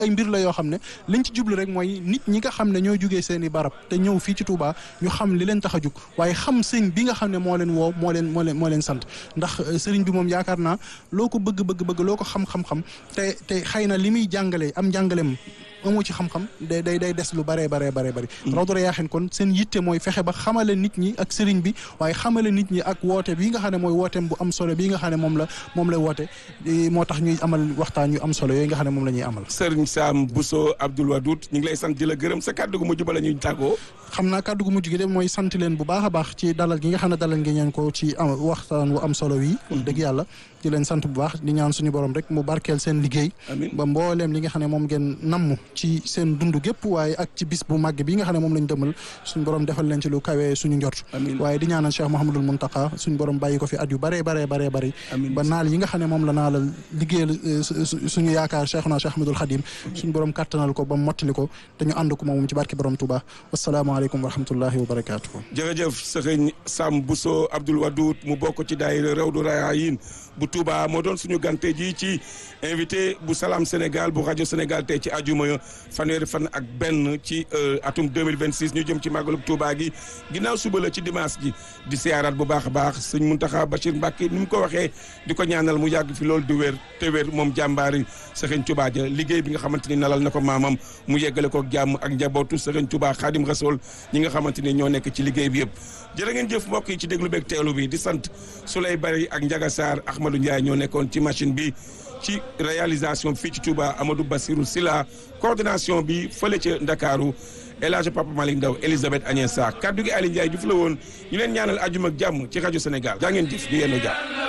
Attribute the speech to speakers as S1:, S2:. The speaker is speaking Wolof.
S1: ay mbir la yoo xam ne liñ ci jublu rek mooy nit ñi nga xam ne ñoo jugee seen i barab te ñëw fii ci Touba ñu xam li leen tax a jug waaye xam sëñ bi nga xam ne moo leen woo moo leen moo leen moo leen sant ndax sëriñ bi moom yaakaar naa loo ko bëgg bëgg bëgg loo ko xam-xam-xam te te xëy na li muy jàngale am jàngaleem amoo ci xam-xam day day day des lu baree baree baree bëri rawdu rayaaxin kon seen yitte mooy fexe ba xamale nit ñi ak sëriñ bi waaye xamale nit ñi ak woote bii nga xam ne mooy wooteem bu am solo bii nga xam ne moom la moom lay woote moo tax ñuy amal waxtaan yu am solo yooyu nga xam ne moom la ñuy amal
S2: Sëriñ Sam Bousso Abdoul Wadoud ñu ngi lay sant di la gërëm sa kàddu gu mujj ba la ñuy tàggoo
S1: xam naa kàddu gu mujj gi de mooy sant leen bu baax a baax ci dalal gi nga xam ne dalal ngeen ñeen ko ci am waxtaan wu am solo wi dëgg yàlla di leen sant bu baax di ñaan suñu borom rek mu barkeel seen liggéey ba mbooleem li nga xam ne moom ngeen namm ci seen dund gépp waaye ak ci bis bu màgg bi nga xam ne moom lañ dëmal suñu borom defal leen ci lu kawee suñu njort waaye di ñaanal Cheikh Mouhamadul Muntaka suñu borom bàyyi ko fi at yu baree baree baree bëri ba naal yi nga xam ne moom la naalal liggéeyal suñu yaakaar Cheikhuna Cheikh Ahmadul Khadim suñu borom kattanal ko ba mottali ko te ñu ànd ko moom ci barke borom Touba wasalaamaaleykum wa rahmatullahi wa barakaatu.
S2: jërëjëf sëriñ Sam Bousso Abdoul Wadoud mu bokk ci daayira Rawdu Rayaahin bu Touba moo doon suñu gante ji ci invité bu Salam Sénégal bu rajo Sénégal tey ci ajuma fanweeri fan ak benn ci atum 2026 ñu jëm ci màggalu Touba gi ginnaaw suba la ci dimanche ji di siyaaraat bu baax a baax sëñ Muntaxa Bachir Mbacke ni mu ko waxee di ko ñaanal mu yàgg fi loolu di wér te wér moom jàmbaari sëriñ Touba ja liggéey bi nga xamante ni nalal na ko maamam mu yeggale ko jàmm ak njabootu sëriñ Touba Xaadim Rasool ñi nga xamante ni ñoo nekk ci liggéey bi yëpp jërë ngeen jëf mbokk yi ci déglu beeg teelu bi di sant Souley Bari ak Ndiaga Sarr Ahmadou Ndiaye ñoo nekkoon ci machine bi ci réalisation fii ci Touba Amadou Bassirou Silla coordination bi fële ca Ndakaaru El Hadj Papa Malick Ndaw Elisabeth Agnès Sarr kaddu gi Aliou Ndiaye Diouf la woon ñu leen ñaanal ajuma ak jàmm ci rajo Sénégal jaa ngeen jëf ñu yendu jàmm